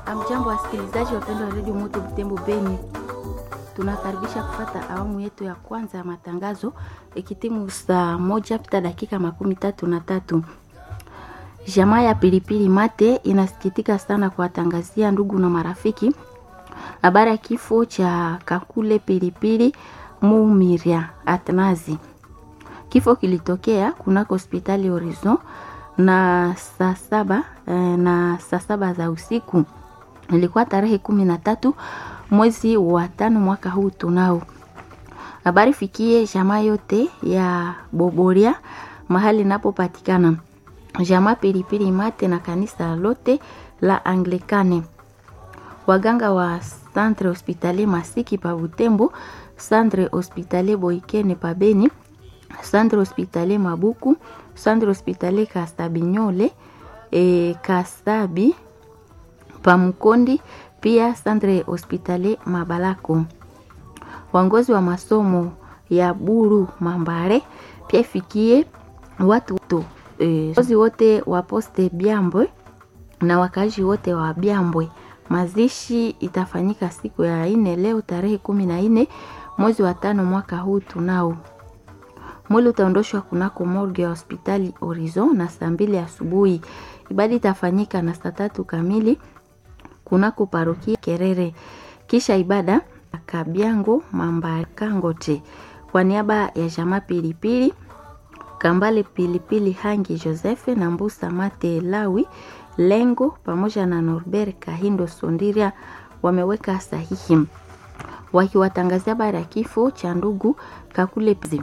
Amjambo, wasikilizaji wapendwa wa redio Moto Butembo Beni, tunakaribisha kufata awamu yetu ya kwanza ya matangazo ikitimu saa moja pita dakika makumi tatu na tatu. Jamaa ya pilipili mate inasikitika sana kuwatangazia ndugu na marafiki habari ya kifo cha Kakule Pilipili Mumiria Atnazi. Kifo kilitokea kunako hospitali Horizon na saa saba eh, na saa saba za usiku ilikuwa tarehe kumi na tatu mwezi wa tano mwaka huu tunao. Habari fikie jamaa yote ya Boboria mahali inapopatikana jamaa Pilipili Mate na kanisa lote la Anglikane, waganga wa Centre Hospitalier Masiki pa Butembo, Centre Hospitalier Boikene pa Beni, Centre Hospitalier Mabuku, Centre Hospitalier Kastabinyole e, Kastabi pa Mkondi, pia Centre Hospitalier Mabalako. Wangozi wa masomo ya Buru Mambare pia ifikie watu to e, wazi wote wa poste Byambwe na wakazi wote wa Byambwe. Mazishi itafanyika siku ya ine leo tarehe kumi na nne mwezi wa tano mwaka huu tunao. Mwili utaondoshwa kunako morgue ya hospitali Horizon na saa mbili asubuhi. Ibada itafanyika na saa tatu kamili kunako parokia Kerere, kisha ibada Kabyango Mambakangote kwa niaba ya jamaa Pilipili Kambale Pilipili Hangi Joseph na Mbusa Mate Lawi Lengo pamoja na Norbert Kahindo Sondiria wameweka sahihi wakiwatangazia habari ya kifo cha ndugu Kakule Pzi.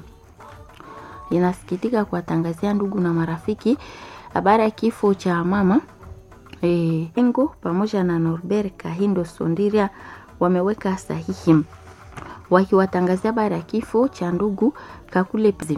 Inasikitika kuwatangazia ndugu na marafiki habari ya kifo cha mama e, Lengo pamoja na Norbert Kahindo Sondiria wameweka sahihi wakiwatangazia habari ya kifo cha ndugu Kakule Pzi.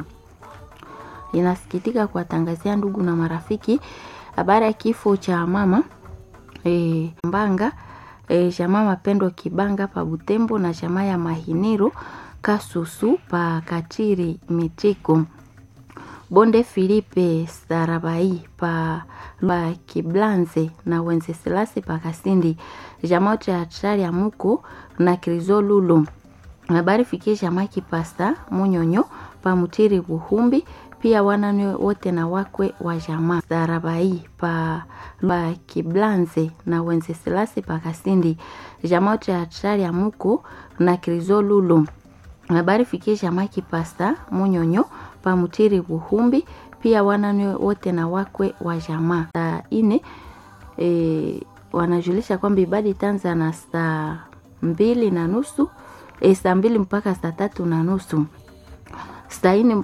Inasikitika kuwatangazia ndugu na marafiki habari ya kifo cha mama e, Mbanga e, jamaa Mapendo Kibanga pa Butembo na jamaa ya Mahiniro Kasusu pa Katiri Mitiko Bonde Filipe Sarabai pa, pa Kiblanze na Wenceselase pa Kasindi jamaa ya Hatari ya Muko na Krizo Lulu. Habari fikie jamaa Kipasta Munyonyo pa Mutiri Buhumbi pia wanane wote na wakwe wa jamaa Sarabai pa, pa Kiblanze na Wenceselase pa Kasindi jamaa ya Hatari ya Muko na Krizo Lulu. Habari fikie jamaa Kipasta Munyonyo pa Mutiri Buhumbi pia wanane wote na wakwe wa jamaa. Saa ine e, wanajulisha kwamba ibada itaanza na saa mbili na nusu e, saa mbili mpaka saa tatu na nusu saa ine